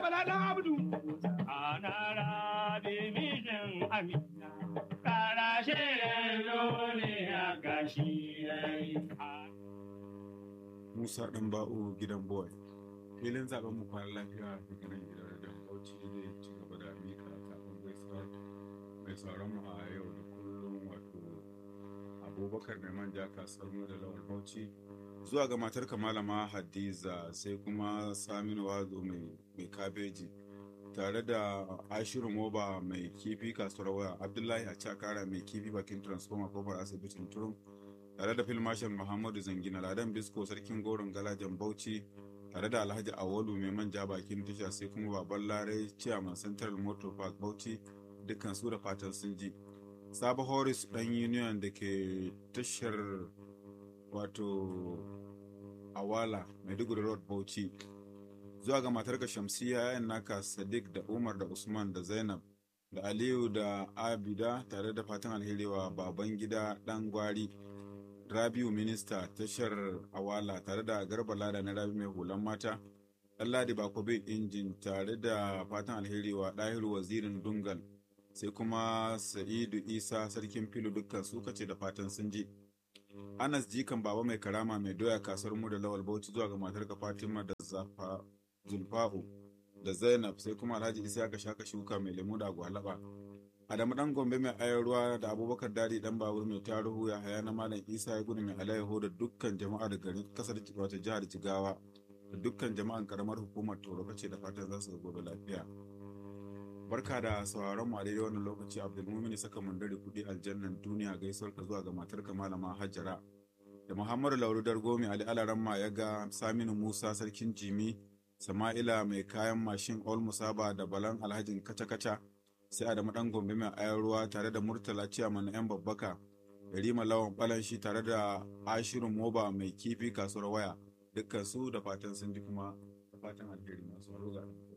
bala dan abdu Ana rabi mijin amina, kara shirin duniya gashi yayi. Musa ɗan ba'u gidan boy. Filin zaben mu kwana lafiya daga nan gidan da Bauchi zai ci gaba da mika kafin gaisuwa mai sauran mu a yau da kullum wato Abubakar mai manja kasuwar mu da Lawal Bauchi zuwa ga matar malama Hadiza sai kuma Saminu Wazo mai mai kabeji tare da Ashiru Moba mai kifi kasuwar waya Abdullahi Achakara mai kifi bakin transformer kofar asibitin Turum tare da filmashin muhammadu zangina ladan bisko sarkin goron galajan bauchi tare da alhaji awolu mai manja bakin tasha sai kuma baban larai chairman central motor park bauchi dukkan su da fatan sun ji sabo horis dan union da ke tashar wato awala maiduguri road bauchi zuwa ga matarka shamsiya yayan naka sadiq da umar da usman da zainab da aliyu da abida tare da fatan alheri wa baban gida dan gwari Rabiu Minista tashar Awala tare da Garba Lada na Rabi mai hulan mata, Ɗanladi Bakobe Injin tare da fatan alheri wa Ɗahiru Wazirin Dungal, sai kuma Sa'idu Isa Sarkin Filu dukkan su kace da fatan sun ji. Anas Jikan Baba mai karama mai doya kasuwar mu da Lawal Bauchi zuwa ga matarka Fatima da Zafa Zulfa'u da Zainab sai kuma Alhaji Isa ka shaka shuka mai lemu da gwalaba. Adamu dan Gombe mai ayar ruwa da Abubakar Dadi dan Babur mai taruhu ya haya na Malam Isa ya gudu mai alayyaho da dukkan jama'a da garin kasar wata jihar Jigawa da dukkan jama'an karamar hukumar Toro kace da fatan za su gobe lafiya. Barka da sauraron mu a daidai wannan lokaci Abdulmumin saka mundari kudi aljannan duniya gaisuwar ka zuwa ga matarka Malama Hajara da Muhammadu Lauru Dargomi Ali Alaramma ya ga Saminu Musa sarkin Jimi Sama'ila mai kayan mashin Ol Musaba da Balan Alhajin Kaca-Kaca sai Adamu dan Gombe mai ayar ruwa tare da Murtala Ciyaman na 'yan babbaka Yarima Lawan Balanshi tare da Ashiru Moba mai kifi kasuwar waya dukkan su da fatan sun ji kuma da fatan alheri masu roga.